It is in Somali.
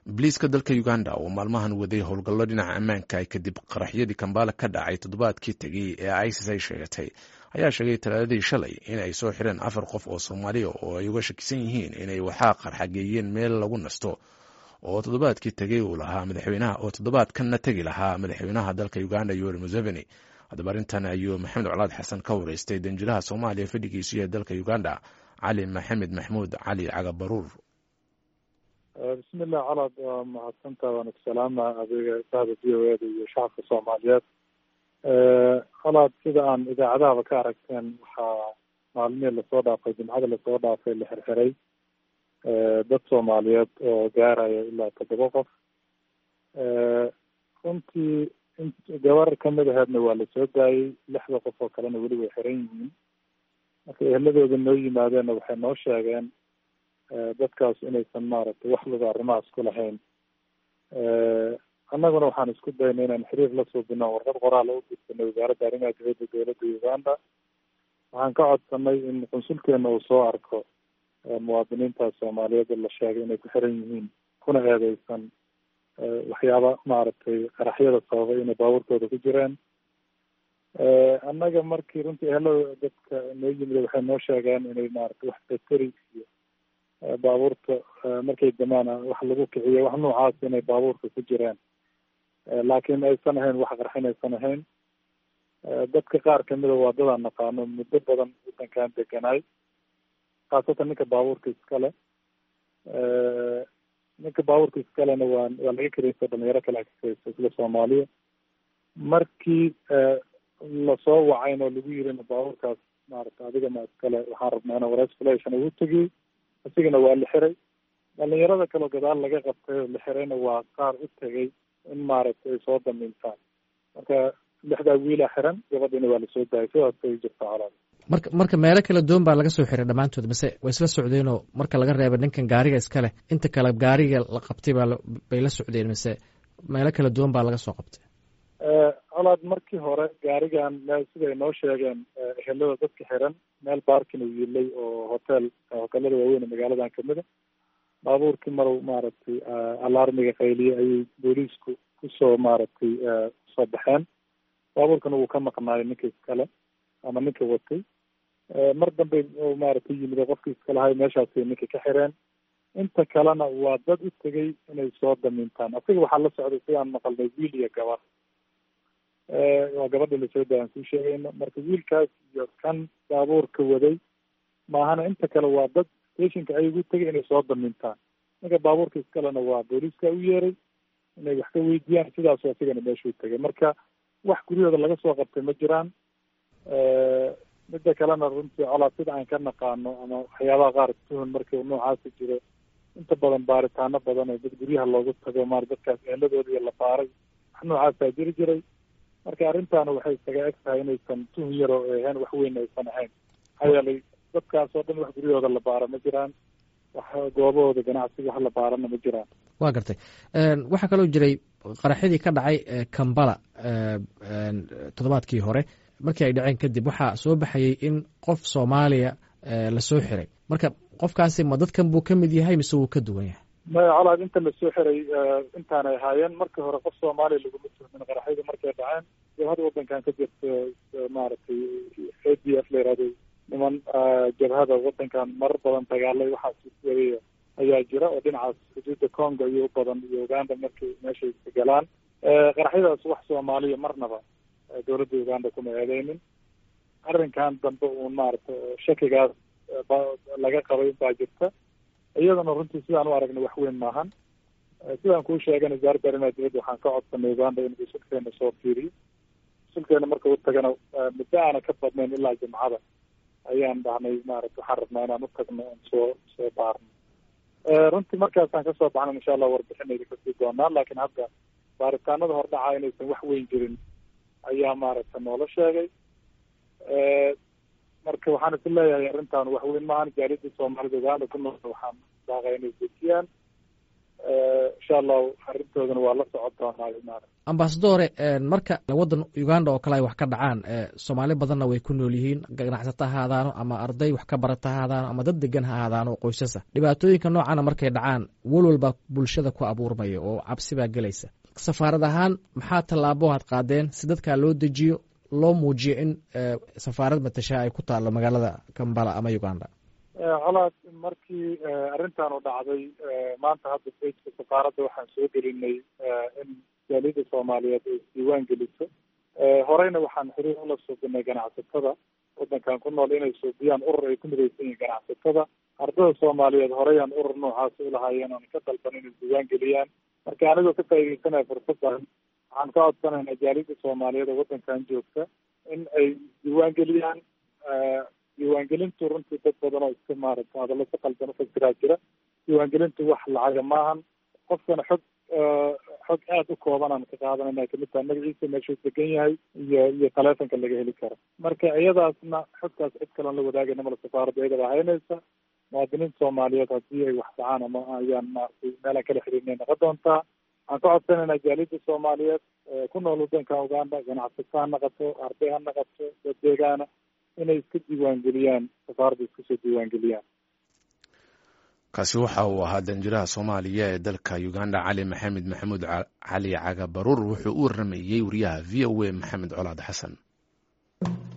biliiska dalka uganda oo maalmahan waday howlgallo dhinaca ammaanka kadib qaraxyadii kambala ka dhacay toddobaadkii tegey ee isis ay sheegatay ayaa sheegay talaadadii shalay in ay soo xireen afar qof oo soomaaliya oo ay uga shakisan yihiin inay waxaa qarxageeyeen meel lagu nasto oo toddobaadkii tegey uu lahaa madaxweynaha oo toddobaadkanna tegi lahaa madaxweynaha dalka uganda yoweri museveni haddaba arrintan ayuu maxamed colaad xasan ka wareystay danjiraha soomaaliya fadhigiisu ee dalka uganda cali maxamed maxmuud cali cagabaruur bismillah colaad waa mahadsantaa waana ku salaama adiga saada v o eda iyo shacabka soomaaliyeed colaad sida aan idaacadahaba ka aragteen waxaa maalmihii lasoo dhaafay jimcada lasoo dhaafay la xirxiray dad soomaaliyeed oo gaaraya ilaa toddoba qof runtii gabar kamid aheedna waa lasoo daayey lixda qof oo kalena weli way xiran yihiin marka eheladooda noo yimaadeenna waxay noo sheegeen dadkaas inaysan maaragtay wax luga arrimahaas ku lahayn annaguna waxaan isku daynay inaan xiriir la suubino warqad qoraal u gudbinay wasaaradda arrimaha dibadda dowladda uganda waxaan ka codsanay in qunsulkeena uu soo arko muwaadiniintaas soomaaliyeed la sheegay inay ku xiran yihiin kuna eedeysan waxyaaba maaragtay qaraxyada sababay inay baabuurkooda ku jireen annaga markii runtii ehelada dadka noo yimid waxay noo sheegeen inay maaragtay wax bateri iyo baabuurta markay damaan wax lagu kiciyo wax noocaas inay baabuurka ku jireen laakiin aysan ahayn wax qarxin aysan ahayn dadka qaar kamida waa dadaan naqaano muddo badan wadankan deganaay khaasatan ninka baabuurka iskale ninka baabuurka iskalena waa waa laga kareysa dhalinyaro kale kakaysa isla soomaaliya markii lasoo wacayn oo lagu yirina baabuurkaas maarata adigana iskale waxaan rabnaa inaan wareys flation ugu tegiyey isigana waa la xiray dhalinyarada kaleo gadaal laga qabtay oo la xirayna waa qaar u tegay in maaragtay ay soo damiintaan marka lixdaa wiilaa xiran gabadhiina waa lasoo daayay sidaasay jirtaa colaad marka marka meelo kala duwan baa laga soo xiray dhammaantood mise way isla socdeenoo marka laga reeba ninkan gaariga iska leh inta kale gaariga la qabtay baa bay la socdeen mise meelo kala duwan baa laga soo qabtay colaad markii hore gaarigan meel siday noo sheegeen ehelada dadka xiran meel baarkin uu yiilay oo hotel hotelada waaweyn ee magaaladan kamida baabuurkii marow maaragtay alarmiga qayliye ayay booliisku kusoo maaragtay kusoo baxeen baabuurkana wuu ka maqnaayo ninka iskale ama ninka watay mar dambe maaragtay yimid oo qofkii iskalahay meeshaasay ninka ka xireen inta kalena waa dad u tegay inay soo damiintaan asiga waxaa la socday sidaan maqalnay wiil iyo gabar waa gabadha lasoo daaya aan kuu sheegayno marka wiilkaas iyo kan baabuurka waday maahana inta kale waa dad stationka ay ugu tegay inay soo damiintaan ninka baabuurka iskalena waa booliiska u yeeray inay wax ka weydiiyaan sidaasu asigana meeshuu tegay marka wax guryahooda laga soo qabtay ma jiraan midda kalena runtii colaa sida aan ka naqaano ama waxyaabaha qaar tuhun markii noocaasi jiro inta badan baaritaano badan oo dad guryaha loogu tago maar dadkaas eeladoodii la baaray wax noocaasaa jiri jiray marka arrintaana waxay isaga eg tahay inaysan tuhun yaroo ahayn wax weyn aysan ahayn maxaa yeelay dadkaas oo dhan wax guryahooda la baara ma jiraan wax goobahooda ganacsiga wax la baarana ma jiraan waa gartay waxaa kaloo jiray qaraxyadii ka dhacay kambala toddobaadkii hore markii ay dhaceen kadib waxaa soo baxayay in qof soomaaliya lasoo xiray marka qofkaasi ma dadkan buu ka mid yahay mise wuu ka duwan yahay maya colaad inta lasoo xiray intaanay ahaayeen markii hore qof soomaaliya laguma tuhmin qaraxyada markay dhaceen jabhada wadankan ka jirta maaragtay a d f la yihahdo niman jabhada wadankan marar badan dagaalay waxaas waday ayaa jira oo dhinacaas xuduudda congo iyo u badan iyo uganda markay meeshay galaan qaraxyadaas wax soomaaliya marnaba dowladda uganda kuma eedeynin arrinkan dambe uun maaragta shakigaas laga qabay baa jirta iyadana runtii sidaan u aragnay wax weyn maahan sidaan kuu sheegana wasaaradda arrimaha dibadda waxaan ka codsanay uganda in usulkeena soo fiiriyo usulkeena marka u tagana muddo aana ka badnayn ilaa jimcada ayaan dhahnay maarata waxaan rabnaa inaan u tagno oon soo soo baarno runtii markaasaan kasoo baxna insha allah warbixinayda kasii doonaa laakiin hadda baaritaanada hordhaca inaysan wax weyn jirin ayaa maaragta noola sheegay marka waxaan is leeyahay arrintan wax weyn maahan jaaliyadda soomaalida uganda ku nool waxaan daaqay inay dejiyaan insha allahu arrintoodana waa la socon doonaa maara ambasadore marka waddan uganda oo kale ay wax ka dhacaan soomaali badanna way ku nool yihiin ganacsato ha ahaadaano ama arday wax ka barata ha ahaadaano ama dad degan ha ahaadaano oo qoysasa dhibaatooyinka noocana markay dhacaan walwalbaa bulshada ku abuurmaya oo cabsi baa gelaysa safaarad ahaan maxaa tallaabo aad qaadeen si dadkaa loo dejiyo loo muujiyo in safaarad matashaa ay ku taallo magaalada kambala ama uganda colaad markii arrintan u dhacday maanta hadda bejka safaaradda waxaan soo gelinay in jaaliyadda soomaaliyeed ay isdiiwaan geliso horeyna waxaan xiriir ula suubinay ganacsatada waddankan ku nool inay suubiyaan urur ay ku midaysan yihiin ganacsatada ardada soomaaliyeed horeyaan urur noocaasi ulahaayeen oon ka dalban inay isdiiwaan geliyaan marka anigoo ka faaideysanaya fursaddan waxaan ka codsanaynaa jaaliyadda soomaaliyeed oo waddankan joogta in ay isdiiwaan geliyaan diiwaangelintu runtii dad badan oo iska maaragta hadallo si qaldan ufasiraa jira diiwaangelintu wax lacaga maahan qofkana xog xog aada u koobanaan ka qaadanayna kamid taha magaciisa meeshuu degan yahay iyo iyo taleefonka laga heli karo marka iyadaasna xogtaas cid kaloon la wadaagayna mala safaaradda iyadaba haynaysa muwaadiniinta soomaaliyeed haddii ay wax dhacaan ama ayaan maaragtay meelaan kala xiriirnay noqon doontaa waxaan ka codsanaynaa jaaliyadda soomaaliyeed ku nool waddanka uganda ganacsato ha naqato arday ha naqato dad deegaana inay iska diiwaangeliyaan safaaradda iska soo diiwaangeliyaan kaasi waxa uu ahaa danjiraha soomaaliya ee dalka uganda cali maxamed maxamuud cali caga baruur wuxuu u waramayey wariyaha v o a maxamed colaad xasan